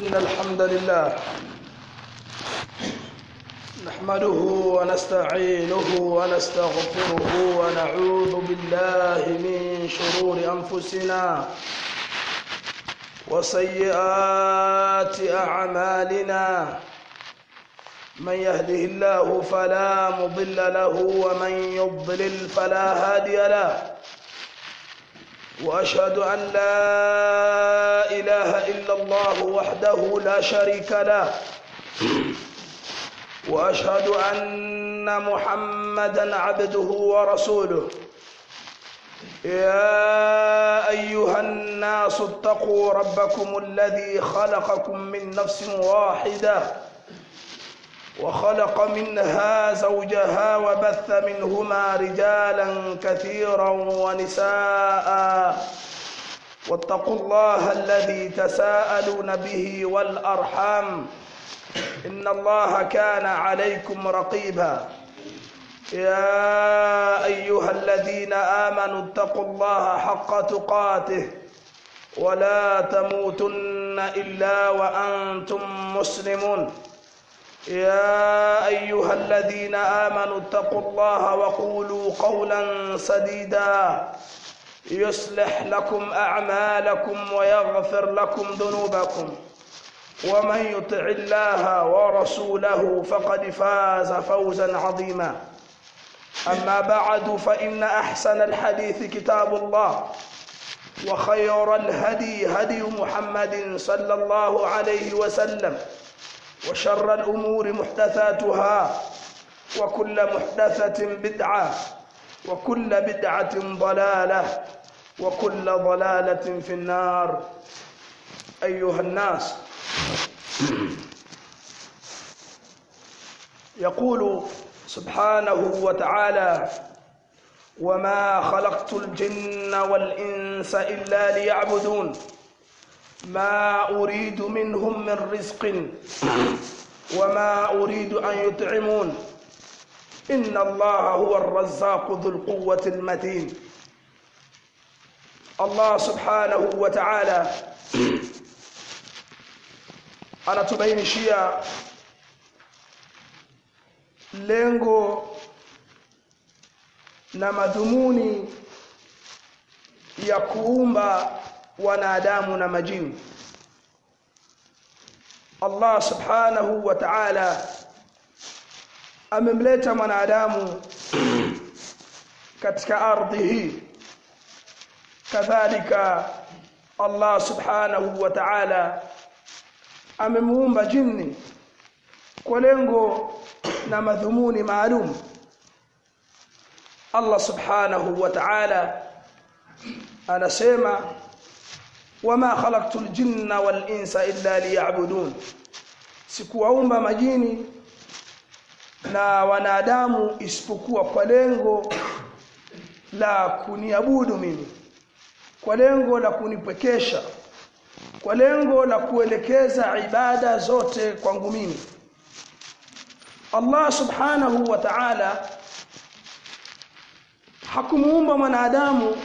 إن الحمد لله نحمده ونستعينه ونستغفره ونعوذ بالله من شرور أنفسنا وسيئات أعمالنا من يهده الله فلا مضل له ومن يضلل فلا هادي له واشهد ان لا اله الا الله وحده لا شريك له واشهد ان محمدا عبده ورسوله يا ايها الناس اتقوا ربكم الذي خلقكم من نفس واحده وخلق منها زوجها وبث منهما رجالا كثيرا ونساء واتقوا الله الذي تساءلون به والارحام ان الله كان عليكم رقيبا يا ايها الذين امنوا اتقوا الله حق تقاته ولا تموتن الا وانتم مسلمون يا ايها الذين امنوا اتقوا الله وقولوا قولا سديدا يصلح لكم اعمالكم ويغفر لكم ذنوبكم ومن يطع الله ورسوله فقد فاز فوزا عظيما اما بعد فان احسن الحديث كتاب الله وخير الهدي هدي محمد صلى الله عليه وسلم وشر الأمور محدثاتها وكل محدثة بدعة وكل بدعة ضلالة وكل ضلالة في النار أيها الناس يقول سبحانه وتعالى وما خلقت الجن والإنس إلا ليعبدون ما أريد منهم من رزق وما أريد أن يطعمون إن الله هو الرزاق ذو القوة المتين الله سبحانه وتعالى anatubainishia lengo na madhumuni ya kuumba wanadamu na majini Allah subhanahu wa ta'ala amemleta mwanadamu katika ardhi hii kadhalika Allah subhanahu wa ta'ala amemuumba jini kwa lengo na madhumuni maalum Allah subhanahu wa ta'ala anasema wama khalaqtul jinna wal insa illa liya'budun sikuwaumba majini na wanadamu isipokuwa kwa lengo la kuniabudu mimi kwa lengo la kunipwekesha kwa lengo la kuelekeza ibada zote kwangu mimi Allah subhanahu wa ta'ala hakumuumba mwanadamu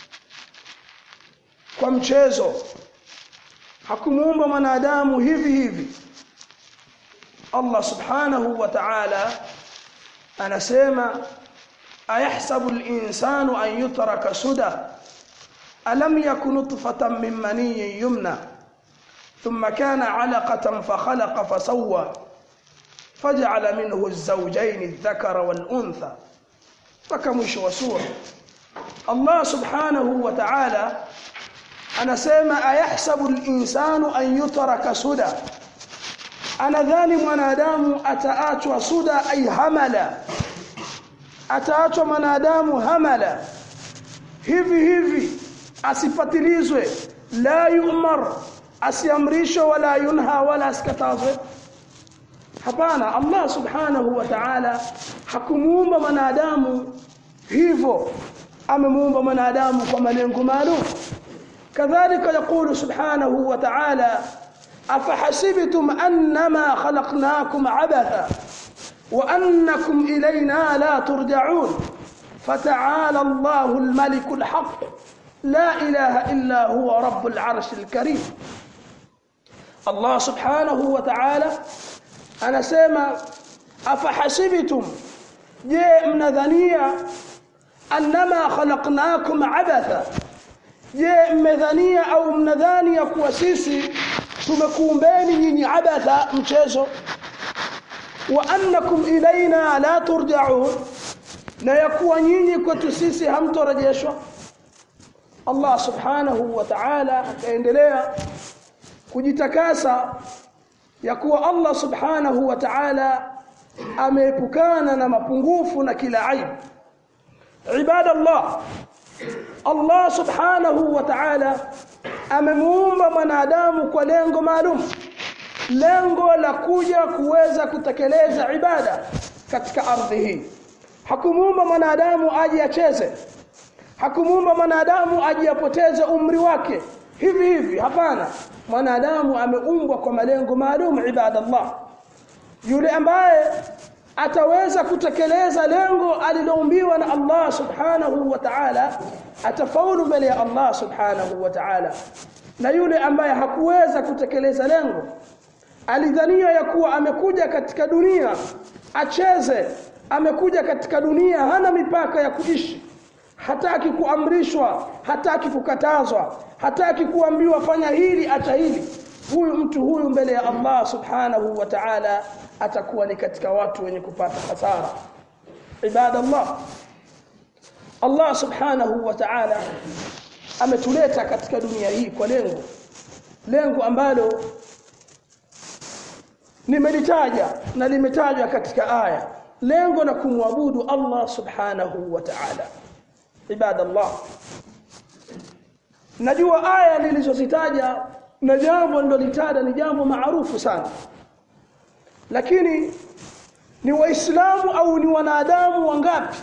kwa mchezo hakumuumba mwanadamu hivi hivi Allah subhanahu wa ta'ala anasema ayahsabu al-insanu an yutraka suda alam yakun nutfatan min maniyyin yumna thumma kana 'alaqatan fakhalaqa fasawwa faj'ala minhu az-zawjayn adh-dhakara wal-untha mpaka mwisho wa sura Allah subhanahu wa ta'ala anasema ayahsabu al-insanu an yutraka suda anadhani mwanadamu ataachwa suda ay hamala ataachwa mwanadamu hamala hivi hivi asifatilizwe la yumar asiamrishwe wala yunha wala asikatazwe hapana Allah subhanahu wa ta'ala hakumuumba mwanadamu hivyo amemuumba mwanadamu kwa malengo maalum كذلك يقول سبحانه وتعالى أفحسبتم أنما خلقناكم عبثا وأنكم إلينا لا ترجعون فتعالى الله الملك الحق لا إله إلا هو رب العرش الكريم Allah subhanahu wa ta'ala anasema afahasibtum je mnadhania annama khalaqnakum abatha je mmedhania au mnadhania kuwa sisi tumekuumbeni nyinyi abatha mchezo wa annakum ilaina la turja'un na yakuwa nyinyi kwetu sisi hamtorejeshwa Allah subhanahu wa ta'ala akaendelea kujitakasa ya kuwa Allah subhanahu wa ta'ala ameepukana na mapungufu na kila aibu ibadallah Allah subhanahu wa ta'ala amemuumba mwanadamu kwa lengo maalum lengo la kuja kuweza kutekeleza ibada katika ardhi hii hakumuumba mwanadamu aje acheze hakumuumba mwanadamu aje apoteze umri wake hivi hivi hapana mwanadamu ameumbwa kwa malengo maalum ibadallah yule ambaye ataweza kutekeleza lengo aliloumbiwa na Allah subhanahu wa ta'ala atafaulu mbele ya Allah subhanahu wa ta'ala na yule ambaye hakuweza kutekeleza lengo alidhania ya kuwa amekuja katika dunia acheze amekuja katika dunia hana mipaka ya kuishi hataki kuamrishwa hataki kukatazwa hataki kuambiwa fanya hili acha hili huyu mtu huyu mbele ya Allah subhanahu wa ta'ala atakuwa ni katika watu wenye kupata hasara ibadallah Allah subhanahu wa ta'ala ametuleta katika dunia hii kwa lengo lengo ambalo nimelitaja na limetajwa katika aya lengo la kumwabudu Allah subhanahu wa ta'ala ibadallah najua aya nilizozitaja na jambo nilolitaja ni jambo maarufu sana lakini ni waislamu au ni wanadamu wangapi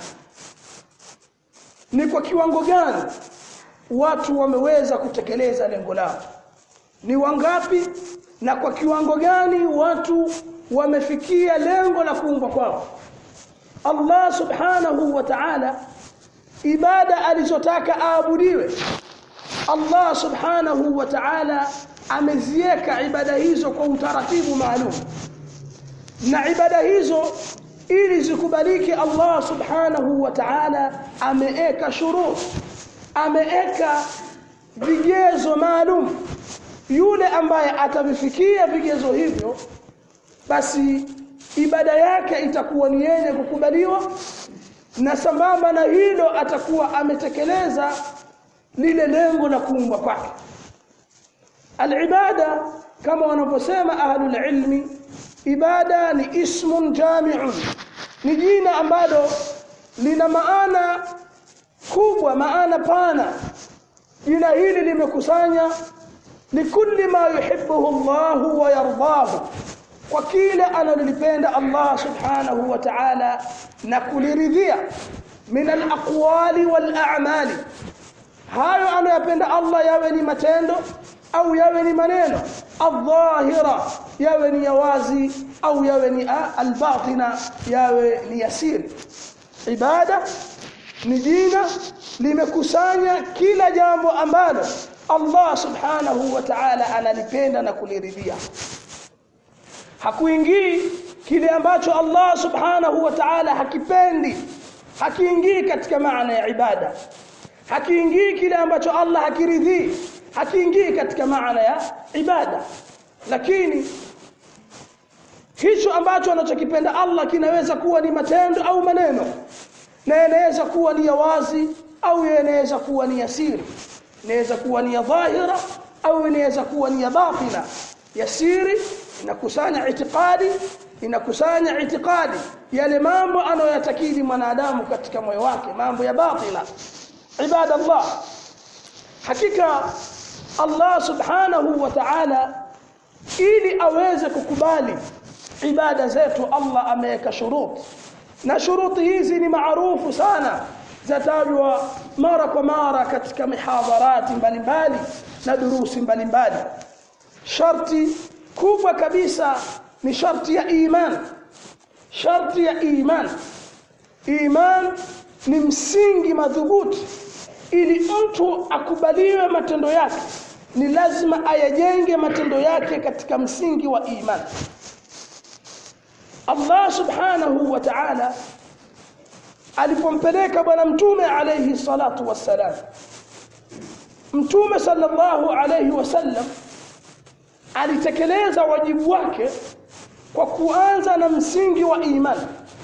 ni kwa kiwango gani watu wameweza kutekeleza lengo lao ni wangapi na kwa kiwango gani watu wamefikia lengo la kuumbwa kwao Allah subhanahu wa ta'ala ibada alizotaka aabudiwe Allah subhanahu wa ta'ala ameziweka ibada hizo kwa utaratibu maalum na ibada hizo ili zikubaliki Allah subhanahu wa ta'ala ameeka shurut ameeka vigezo maalum yule ambaye atavifikia vigezo hivyo basi ibada yake itakuwa ni yenye kukubaliwa na sambamba na hilo atakuwa ametekeleza lile lengo la kuumbwa kwake alibada kama wanavyosema ahlul ilmi ibada ni ismun jami'un ni jina ambalo lina maana kubwa maana pana jina hili limekusanya likulli ma yuhibbuhu Allah wa yardahu kwa kile analolipenda Allah subhanahu wa ta'ala na kuliridhia min al-aqwali wal a'mali hayo anayopenda Allah yawe ni matendo au yawe ni maneno adh-dhahira yawe ni yawazi au yawe ni al-batina yawe ni yasiri ibada ni jina limekusanya kila jambo ambalo Allah subhanahu wa ta'ala analipenda na kuliridhia hakuingii kile ambacho Allah subhanahu wa ta'ala hakipendi hakiingii katika maana ya ibada hakiingii kile ambacho Allah hakiridhii hakiingii katika maana ya ibada lakini hicho ambacho anachokipenda Allah kinaweza kuwa ni matendo au maneno na yanaweza kuwa ni ya wazi au yanaweza kuwa ni yasiri inaweza kuwa ni ya dhahira au inaweza kuwa ni ya batina yasiri inakusanya itikadi inakusanya itikadi yale mambo anayoyatakidi mwanadamu katika moyo wake mambo ya batina ibada Allah hakika Allah subhanahu wa ta'ala ili aweze kukubali ibada zetu Allah ameweka shuruti na shuruti hizi ni maarufu sana zatajwa mara kwa mara katika mihadharati mbalimbali na durusi mbalimbali sharti kubwa kabisa ni sharti ya iman sharti ya iman iman ni msingi madhubuti ili mtu akubaliwe matendo yake ni lazima ayajenge matendo yake katika msingi wa imani Allah subhanahu wa ta'ala alipompeleka bwana mtume alayhi salatu wassalam mtume sallallahu alayhi wasallam alitekeleza wajibu wake kwa kuanza na msingi wa imani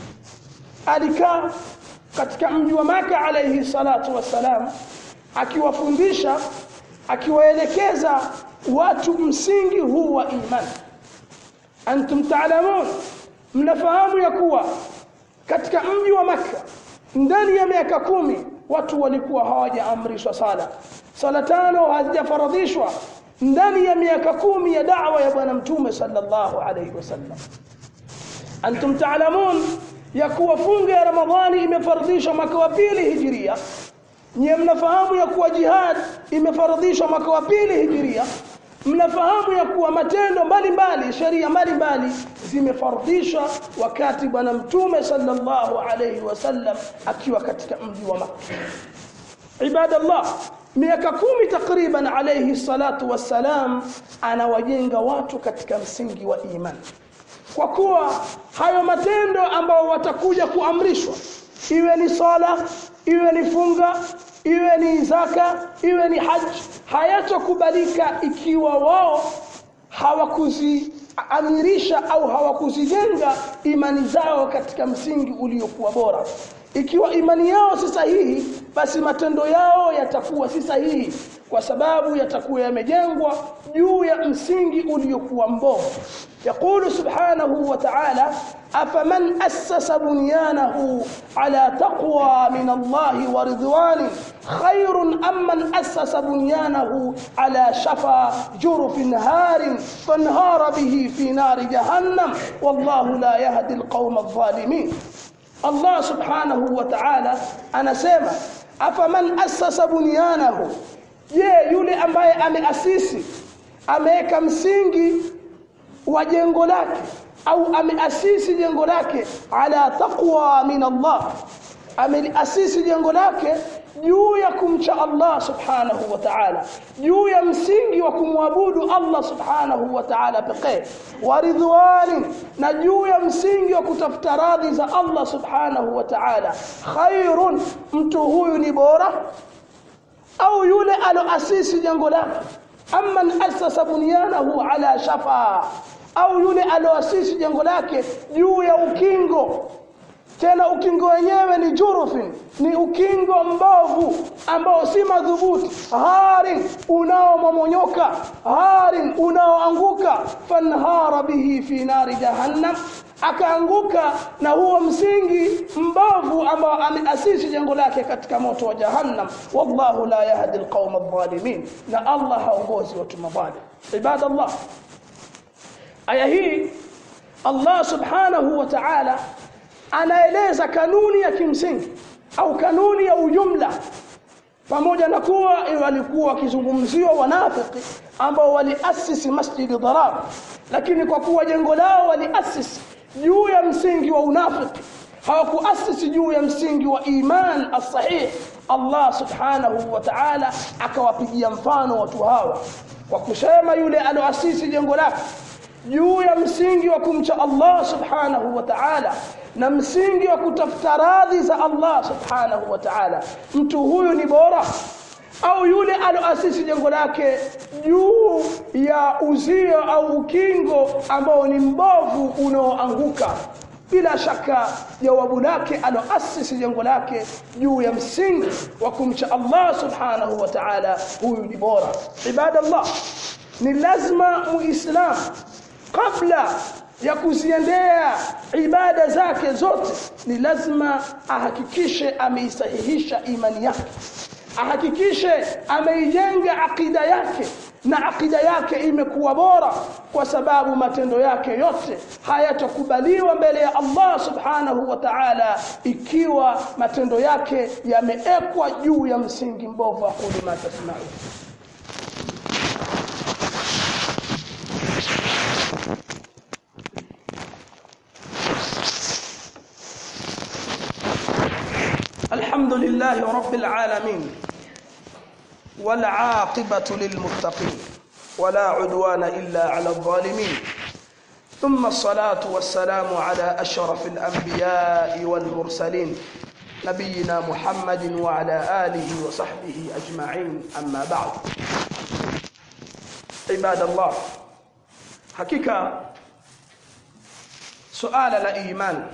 alikaa katika mji wa maka alayhi salatu wassalam akiwafundisha akiwaelekeza watu msingi huu wa imani antum taalamun mnafahamu ya kuwa katika mji wa maka ndani ya miaka kumi watu walikuwa hawajaamrishwa sala sala tano hazijafaradhishwa ndani ya miaka kumi ya da'wa ya bwana mtume sallallahu alayhi wasallam antum taalamun ya kuwa funga ya ramadhani imefardhishwa mwaka wa pili hijiria nyie mnafahamu ya kuwa jihad imefardhishwa mwaka wa pili hijiria mnafahamu ya kuwa matendo mbalimbali sheria mbalimbali zimefardhishwa wakati bwana mtume sallallahu alayhi wasallam akiwa katika mji wa Makka ibadallah miaka kumi takriban alayhi salatu wassalam anawajenga watu katika msingi wa imani kwa kuwa hayo matendo ambao watakuja kuamrishwa iwe ni sala iwe ni funga iwe ni zaka iwe ni haji hayatokubalika ikiwa wao hawakuziamirisha au hawakuzijenga imani zao katika msingi uliokuwa bora ikiwa imani yao si sahihi basi matendo yao yatakuwa si sahihi kwa sababu yatakuwa yamejengwa juu ya msingi uliokuwa mbovu يقول سبحانه وتعالى أفمن أسس بنيانه على تقوى من الله ورضوان خير أم من أسس بنيانه على شفا جرف هار فانهار به في نار جهنم والله لا يهدي القوم الظالمين الله سبحانه وتعالى أنا سيما أفمن أسس بنيانه je yule ambaye ameasisi ameweka msingi wa jengo lake au ameasisi jengo lake ala taqwa min Allah ameasisi jengo lake juu ya kumcha Allah subhanahu wa ta'ala juu ya msingi wa kumwabudu Allah subhanahu wa ta'ala pekee wa ridwani na juu ya msingi wa kutafuta radhi za Allah subhanahu wa ta'ala khairun mtu huyu ni bora au yule aloasisi jengo lake amman asasa bunyanahu ala shafa au yule aloasisi jengo lake juu ya ukingo tena ukingo wenyewe ni jurufin ni ukingo mbovu ambao si madhubuti harin unaomomonyoka harin unaoanguka fanhara bihi fi nari jahannam akaanguka na huo msingi mbovu ambao ameasisi jengo lake katika moto wa jahannam wallahu la yahdi alqauma adh-dhalimin na Allah haongozi watu madhalim ibadallah aya hii Allah subhanahu wa ta'ala anaeleza kanuni ya kimsingi au kanuni ya ujumla pamoja na kuwa walikuwa wakizungumziwa wanafiki ambao waliasisi masjidi dharar lakini kwa kuwa jengo lao waliasisi juu ya msingi wa unafiki hawakuasisi juu ya msingi wa iman as-sahih Allah subhanahu wa ta'ala akawapigia mfano watu hawa kwa kusema yule aloasisi jengo lake juu ya msingi wa kumcha Allah subhanahu wa ta'ala na msingi wa kutafuta radhi za Allah subhanahu wa ta'ala mtu huyu ni bora au yule aloasisi jengo lake juu ya uzio au ukingo ambao ni mbovu unaoanguka bila shaka jawabu lake aloasisi jengo lake juu ya msingi wa kumcha Allah subhanahu wa ta'ala huyu ni bora ibadallah ni lazima muislamu kabla ya kuziendea ibada zake zote ni lazima ahakikishe ameisahihisha imani yake ahakikishe ameijenga akida yake na akida yake imekuwa bora kwa sababu matendo yake yote hayatakubaliwa mbele ya Allah subhanahu wa ta'ala ikiwa matendo yake yameekwa juu ya msingi mbovu wa kulima tasmau الحمد لله رب العالمين والعاقبة للمتقين ولا عدوان إلا على الظالمين ثم الصلاة والسلام على أشرف الأنبياء والمرسلين نبينا محمد وعلى آله وصحبه أجمعين أما بعد عباد الله حقيقة سؤال الإيمان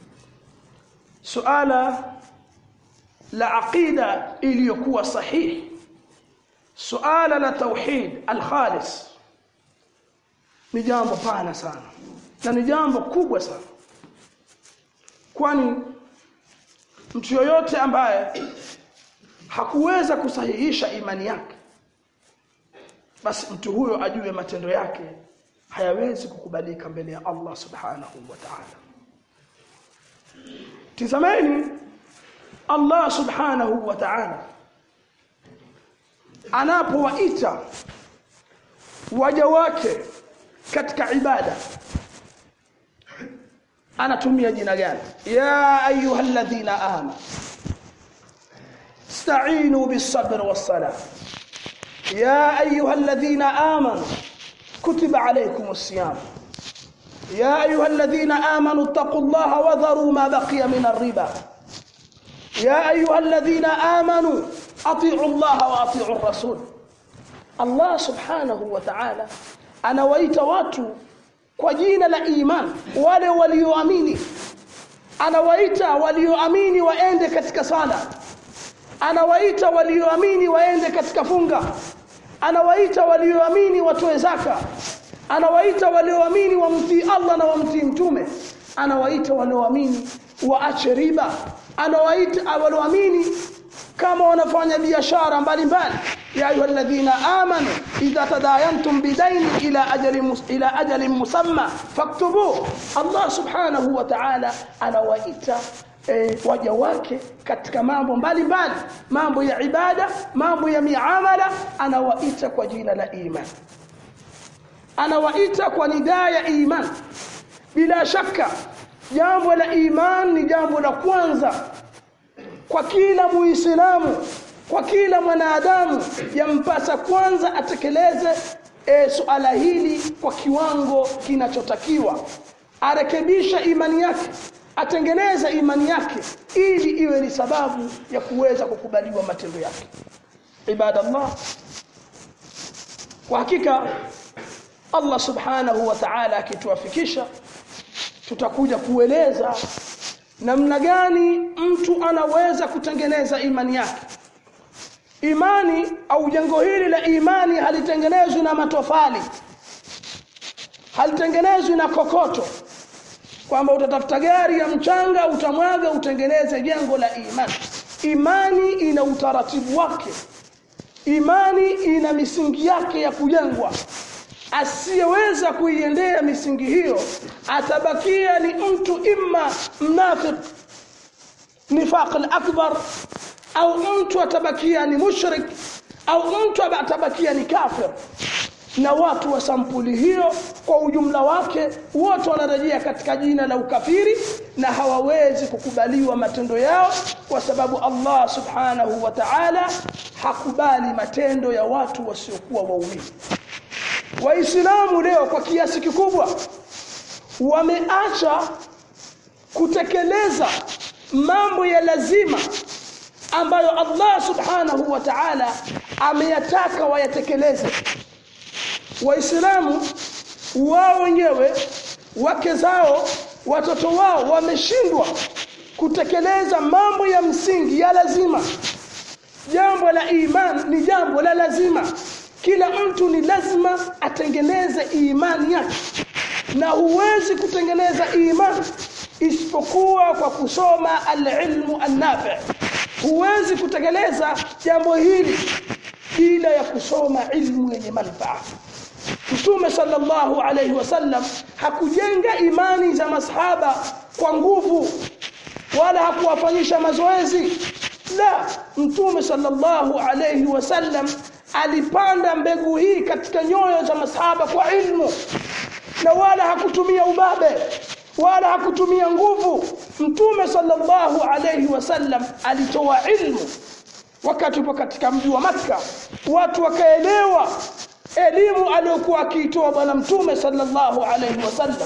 سؤال la aqida iliyokuwa sahihi suala la tauhid alkhalis ni jambo pana sana na ni jambo kubwa sana kwani mtu yoyote ambaye hakuweza kusahihisha imani yake basi mtu huyo ajue matendo yake hayawezi kukubalika mbele ya Allah subhanahu wa ta'ala tizameni Allah subhanahu wa ta'ala anapowaita waja wake katika ibada anatumia jina gani ya ayyuhalladhina amanu استعينوا بالصبر والصلاة يا أيها الذين آمنوا كتب عليكم الصيام يا أيها الذين آمنوا اتقوا الله وذروا ما بقي من الربا يا أيها الذين آمنوا أطيعوا الله وأطيعوا الرسول الله سبحانه وتعالى أنا ويت watu kwa jina la iman wale walioamini anawaita walioamini waende katika sala anawaita walioamini waende katika funga anawaita walioamini watoe zaka anawaita walioamini wamtii Allah na wamtii mtume anawaita walioamini waache riba anawaita walioamini kama wanafanya biashara mbalimbali ya ayyuhalladhina amanu idha tadayantum bidaini ila ajalin ila ajalin musamma faktubu Allah subhanahu wa ta'ala anawaita e, waja wake katika mambo mbalimbali mambo ya ibada mambo ya miamala anawaita kwa jina la iman anawaita kwa nidaa ya iman bila shaka jambo la iman ni jambo la kwanza kwa kila muislamu kwa kila mwanadamu yampasa kwanza atekeleze e, suala hili kwa kiwango kinachotakiwa arekebisha imani yake atengeneze imani yake ili iwe ni sababu ya kuweza kukubaliwa matendo yake ibadallah kwa hakika Allah subhanahu wa ta'ala akituafikisha tutakuja kueleza namna gani mtu anaweza kutengeneza imani yake imani au jengo hili la imani halitengenezwi na matofali halitengenezwi na kokoto kwamba utatafuta gari ya mchanga utamwaga utengeneze jengo la imani imani ina utaratibu wake imani ina misingi yake ya kujengwa asiyeweza kuiendea misingi hiyo atabakia ni mtu imma mnafiq nifaq al-akbar au mtu atabakia ni mushrik au mtu atabakia ni kafir na watu wa sampuli hiyo kwa ujumla wake wote wanarejea katika jina la ukafiri na hawawezi kukubaliwa matendo yao kwa sababu Allah subhanahu wa ta'ala hakubali matendo ya watu wasiokuwa waumini waislamu leo kwa kiasi kikubwa wameacha kutekeleza mambo ya lazima ambayo Allah subhanahu wa ta'ala ameyataka wayatekeleze waislamu wao wenyewe wake zao watoto wao wameshindwa kutekeleza mambo ya msingi ya lazima jambo la iman ni jambo la lazima kila mtu ni lazima atengeneze imani yake na huwezi kutengeneza imani isipokuwa kwa kusoma alilmu annafi huwezi kutekeleza jambo hili bila ya kusoma ilmu yenye manufaa Mtume sallallahu alayhi wasallam hakujenga imani za masahaba kwa nguvu wala hakuwafanyisha mazoezi la Mtume sallallahu alayhi wasallam alipanda mbegu hii katika nyoyo za masahaba kwa ilmu na wala hakutumia ubabe wala hakutumia nguvu mtume sallallahu alayhi wasallam alitoa ilmu wakati upo katika mji wa Makka watu wakaelewa elimu aliyokuwa akiitoa bwana mtume sallallahu alayhi wasallam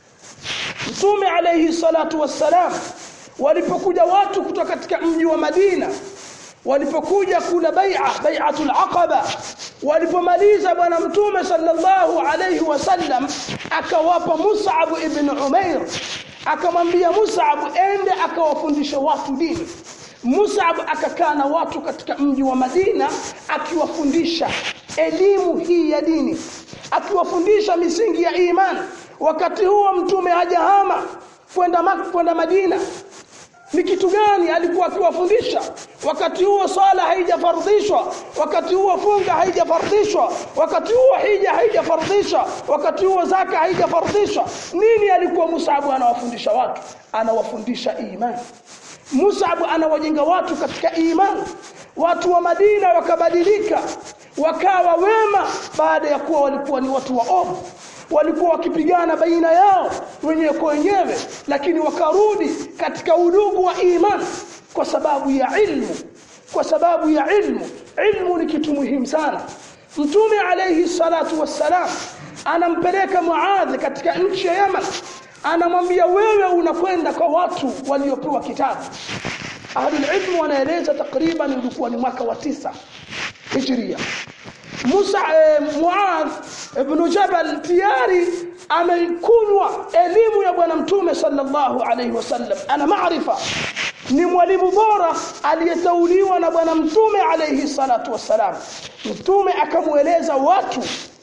mtume alayhi salatu wassalam walipokuja watu kutoka katika mji wa Madina walipokuja kula bai'a bai'atul aqaba walipomaliza bwana mtume sallallahu alayhi wasallam akawapa Mus'ab ibn Umair akamwambia Mus'ab ende akawafundisha watu dini Mus'ab akakaa na watu katika mji wa Madina akiwafundisha elimu hii ya dini akiwafundisha misingi ya imani wakati huo mtume hajahama kwenda Makka kwenda Madina ni kitu gani alikuwa akiwafundisha wakati huo swala haijafardhishwa wakati huo funga haijafardhishwa wakati huo hija haijafardhishwa wakati huo zaka haijafardhishwa nini alikuwa Mus'ab anawafundisha watu anawafundisha imani Mus'ab anawajenga watu katika imani watu wa Madina wakabadilika wakawa wema baada ya kuwa walikuwa ni watu waovu walikuwa wakipigana baina yao wenyewe kwa wenyewe lakini wakarudi katika udugu wa imani kwa sababu ya ilmu kwa sababu ya ilmu ilmu ni kitu muhimu sana mtume alayhi salatu wassalam anampeleka Muadh katika nchi ya Yaman anamwambia wewe unakwenda kwa watu waliopewa kitabu ahlul ilmu wanaeleza takriban ulikuwa ni mwaka wa tisa hijria Musa eh, Muadh ibn Jabal tayari amekunywa elimu ya bwana mtume sallallahu alaihi wasallam ana maarifa ni mwalimu bora aliyetauliwa na bwana mtume alaihi salatu wassalam mtume akamueleza watu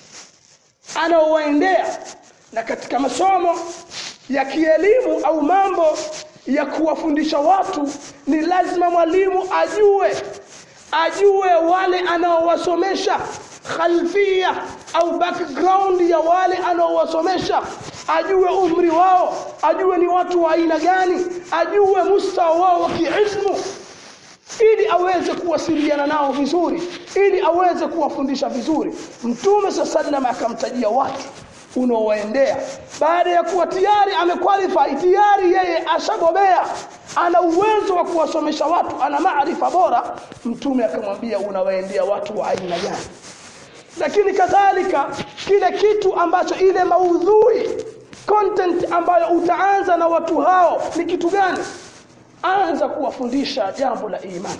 anaowaendea na katika masomo ya kielimu au mambo ya kuwafundisha watu ni lazima mwalimu ajue ajue wale anaowasomesha khalfia au background ya wale anaowasomesha ajue umri wao ajue ni watu wa aina gani ajue mustawa wao wa kiilmu ili aweze kuwasiliana nao vizuri ili aweze kuwafundisha vizuri mtume sallam akamtajia watu unaowaendea baada ya kuwa tayari amequalify tayari yeye ashabobea ana uwezo wa kuwasomesha watu ana maarifa bora mtume akamwambia unawaendea watu wa aina gani lakini kadhalika kile kitu ambacho ile maudhui content ambayo utaanza na watu hao ni kitu gani anza kuwafundisha jambo la imani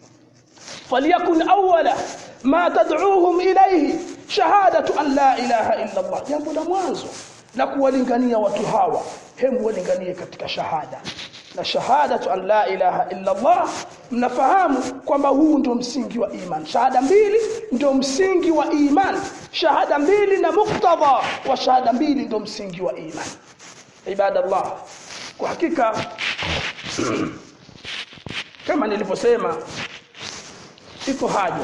فليكن أول ما تدعوهم إليه شهادة أن لا إله إلا الله jambo la mwanzo la kuwalingania watu hawa hemu walinganie katika shahada na shahadatu an la ilaha illa Allah mnafahamu kwamba huu ndio msingi wa iman shahada mbili ndio msingi wa iman shahada mbili na muktadha wa shahada mbili ndio msingi wa iman ibadallah kwa hakika kama nilivyosema iko haja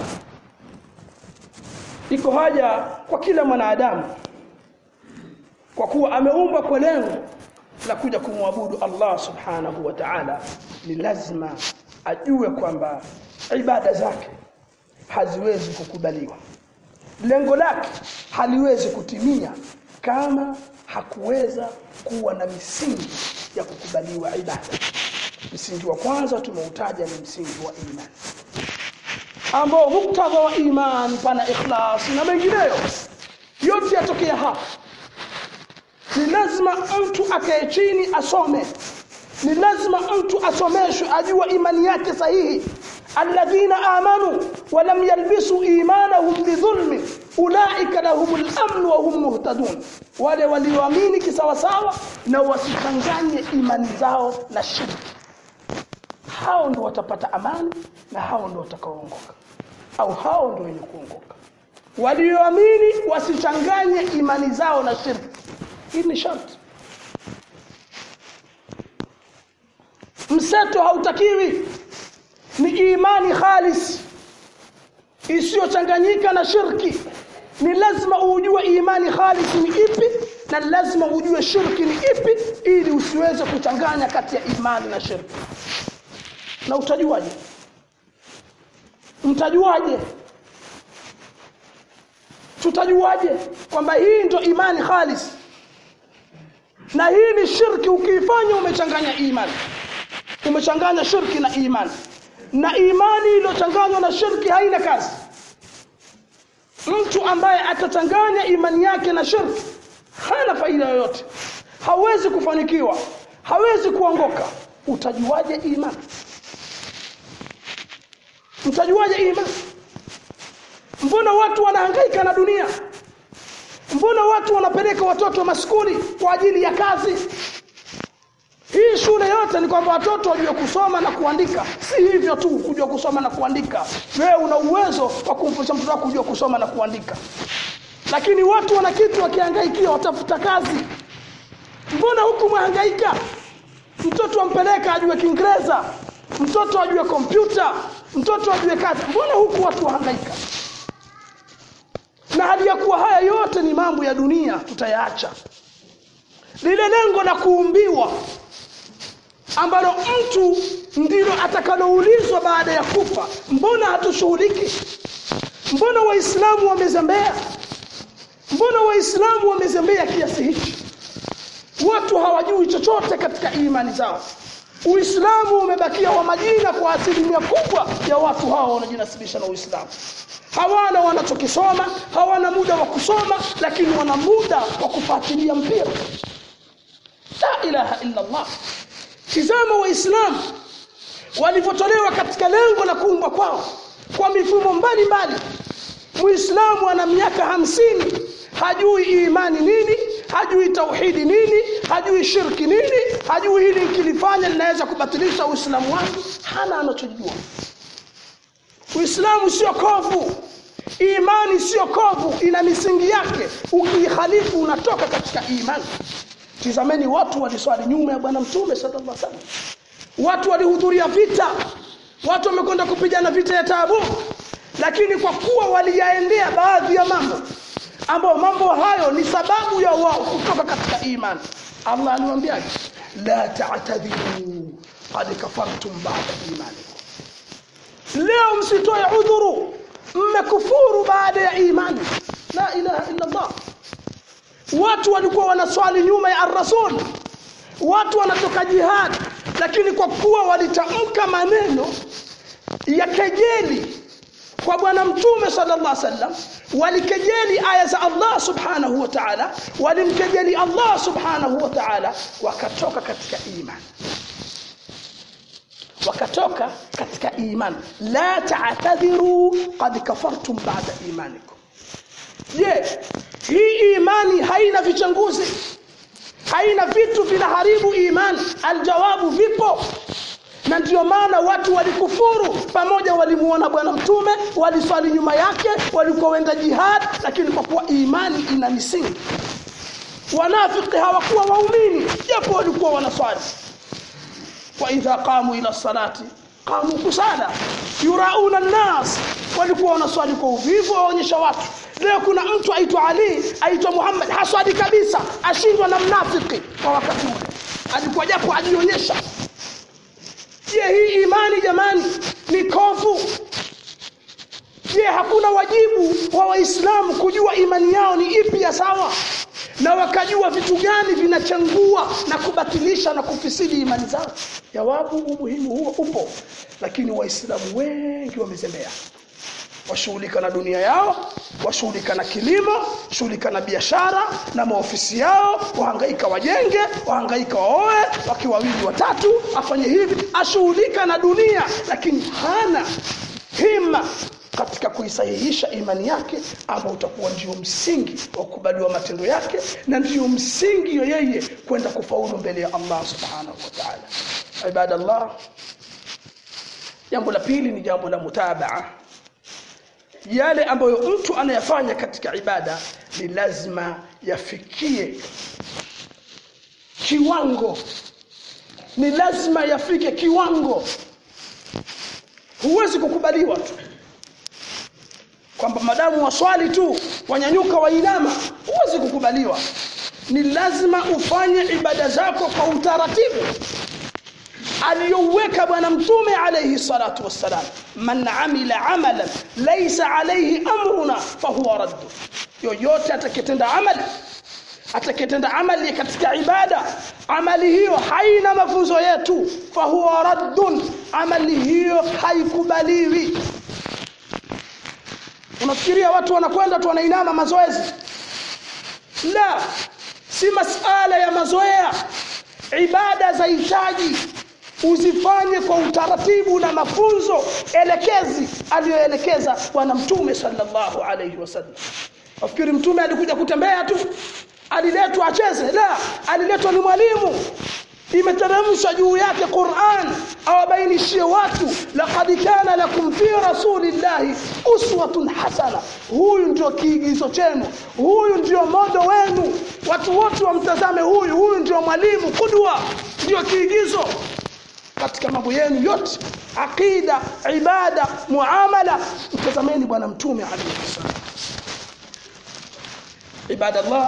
iko haja kwa kila mwanadamu kwa kuwa ameumbwa kwa lengo la kuja kumwabudu Allah subhanahu wa ta'ala ni lazima ajue kwamba ibada zake haziwezi kukubaliwa lengo lake haliwezi kutimia kama hakuweza kuwa na misingi ya kukubaliwa ibada msingi wa kwanza tumeutaja ni msingi wa imani ambao muktadha wa iman pana ikhlas na mengineyo yote yatokea hapa ni lazima mtu akae chini asome ni lazima mtu asomeshwe ajue imani yake sahihi alladhina amanu wa lam yalbisu imanahum bidhulmi ulaika lahumul amn wa hum muhtadun wale walioamini kisawasawa na wasichanganye imani zao na shirki hao ndio watapata amani na hao ndio watakaoongoka au hao ndio wenye kuongoka walioamini wasichanganye imani zao na shirki hii ni sharti mseto hautakiwi ni imani khalis isiyochanganyika na shirki ni lazima ujue imani khalis ni ipi na lazima ujue shirki ni ipi ili usiweze kuchanganya kati ya imani na shirki na utajuaje mtajuaje tutajuaje kwamba hii ndio imani khalis na hii ni shirki ukiifanya umechanganya imani umechanganya shirki na imani na imani iliyochanganywa na shirki haina kazi mtu ambaye atachanganya imani yake na shirki hana faida yoyote hawezi kufanikiwa hawezi kuongoka utajuaje imani mtajuaje imani mbona watu wanahangaika na dunia mbona watu wanapeleka watoto maskuli kwa ajili ya kazi hii shule yote ni kwamba watoto wajue kusoma na kuandika si hivyo tu kujua kusoma na kuandika wewe una uwezo wa kumfundisha mtoto wako kujua kusoma na kuandika lakini watu wana kitu wakihangaikia watafuta kazi mbona huku mwahangaika mtoto ampeleka ajue kiingereza mtoto ajue kompyuta mtoto ajue kazi mbona huku watu wahangaika na hali ya kuwa haya yote ni mambo ya dunia tutayaacha lile lengo la kuumbiwa ambalo mtu ndilo atakaloulizwa baada ya kufa mbona hatushughuliki mbona waislamu wamezembea mbona waislamu wamezembea kiasi hichi watu hawajui chochote katika imani zao uislamu umebakia wa majina kwa asilimia kubwa ya watu hawa wanajinasibisha na uislamu hawana wanachokisoma hawana muda wa kusoma lakini wana muda wa kufuatilia mpira la ilaha illa allah tizama waislamu walivyotolewa katika lengo la kuumbwa kwao kwa mifumo mbalimbali muislamu ana miaka hamsini hajui imani nini hajui tauhidi nini hajui shirki nini hajui hili nikilifanya linaweza kubatilisha uislamu wangu hana anachojua uislamu sio kovu imani sio kovu ina misingi yake ukiihalifu unatoka katika imani tizameni watu waliswali nyuma ya bwana mtume sallallahu alaihi wasallam watu walihudhuria vita watu wamekwenda kupigana vita ya Tabuk lakini kwa kuwa waliyaendea baadhi ya mambo ambayo mambo hayo ni sababu ya wao kutoka katika imani Allah aliwaambiaje la ta'tadhiru qad kafartum ba'da imanikum leo msitoe udhuru mmekufuru baada ya imani la ilaha illa Allah watu walikuwa wanaswali nyuma ya ar-rasul watu wanatoka jihad lakini kwa kuwa walitamka maneno ya kejeli kwa bwana mtume sallallahu alaihi wasallam walikejeli aya za Allah subhanahu wa ta'ala walimkejeli Allah subhanahu wa ta'ala wakatoka katika imani wakatoka katika imani la ta'tadhiru qad kafartum ba'da imanikum je hii imani haina vichanguzi haina vitu vinaharibu imani aljawabu vipo na ndio maana watu walikufuru pamoja walimuona bwana mtume waliswali nyuma yake walikuwa wenda jihad lakini kwa kuwa imani ina misingi wanafiki hawakuwa waumini japo walikuwa wanaswali wa idha qamu ila salati qamu kusala yurauna nnas walikuwa wanaswali kwa uvivu waonyesha watu leo kuna mtu aitwa Ali aitwa Muhammad haswali kabisa ashindwa na mnafiki kwa wakati ule alikuwa japo ajionyesha je hii imani jamani ni kovu je hakuna wajibu wa waislamu kujua imani yao ni ipi ya sawa na wakajua vitu gani vinachangua na kubatilisha na kufisidi imani zao jawabu umuhimu huo upo lakini waislamu wengi wamezembea washughulika na dunia yao washughulika na kilimo shughulika na biashara na maofisi yao wahangaika wajenge wahangaika waoe wakiwa wawili watatu afanye hivi ashughulika na dunia lakini hana hima katika kuisahihisha imani yake ambao utakuwa ndio msingi wa kukubaliwa matendo yake na ndio msingi wa yeye kwenda kufaulu mbele ya Allah subhanahu wa ta'ala ibadallah jambo la pili ni jambo la mutabaa yale ambayo mtu anayafanya katika ibada ni lazima yafikie kiwango ni lazima yafike kiwango huwezi kukubaliwa tu kwamba madamu waswali tu wanyanyuka wainama huwezi kukubaliwa ni lazima ufanye ibada zako kwa utaratibu aliyoweka bwana mtume alayhi salatu wassalam man amila amalan laysa alayhi amruna fahuwa radd yoyote atakayetenda amali atakayetenda amali katika ibada amali hiyo haina mafunzo yetu fahuwa raddun amali hiyo haikubaliwi unafikiria watu wanakwenda tu wanainama mazoezi la si masala ya mazoea ibada za hitaji uzifanye kwa utaratibu na mafunzo elekezi aliyoelekeza bwana mtume sallallahu alaihi wasallam nafikiri mtume alikuja kutembea tu aliletwa acheze la aliletwa ni mwalimu imeteremshwa juu yake Qur'an awabainishie watu laqad kana lakum fi rasulillahi uswatun hasana huyu ndio kiigizo chenu huyu ndio modo wenu watu wote wamtazame huyu huyu ndio mwalimu kudwa ndio kiigizo katika mambo yenu yote aqida ibada muamala mtazameni bwana mtume alayhi wasallam ibadallah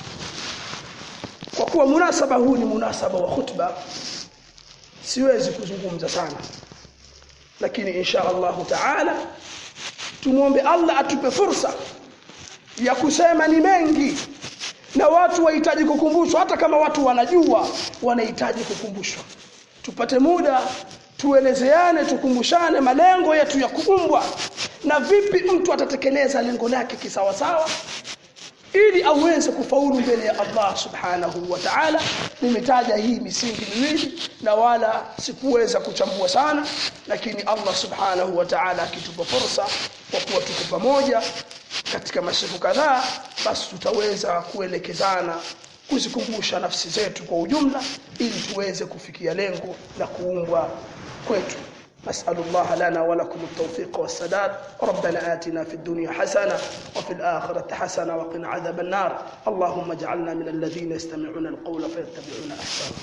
kwa kuwa munasaba huu ni munasaba wa khutba siwezi kuzungumza sana lakini insha Allahu taala tumwombe Allah atupe fursa ya kusema ni mengi na watu wahitaji kukumbushwa hata kama watu wanajua wanahitaji kukumbushwa tupate muda tuelezeane tukumbushane malengo yetu ya kuumbwa na vipi mtu atatekeleza lengo lake kisawasawa ili aweze kufaulu mbele ya Allah subhanahu wa ta'ala nimetaja hii misingi miwili na wala sikuweza kuchambua sana lakini Allah subhanahu wa ta'ala akitupa fursa kwa kuwa tuko pamoja katika masiku kadhaa basi tutaweza kuelekezana kuzikumbusha nafsi zetu kwa ujumla ili tuweze kufikia lengo la kuumbwa kwetu نسأل الله لنا ولكم التوفيق والسداد ربنا آتنا في الدنيا حسنة وفي الآخرة حسنة وقنا عذاب النار اللهم اجعلنا من الذين يستمعون القول فيتبعون أحسنه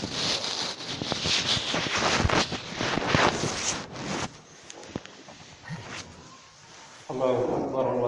الله أكبر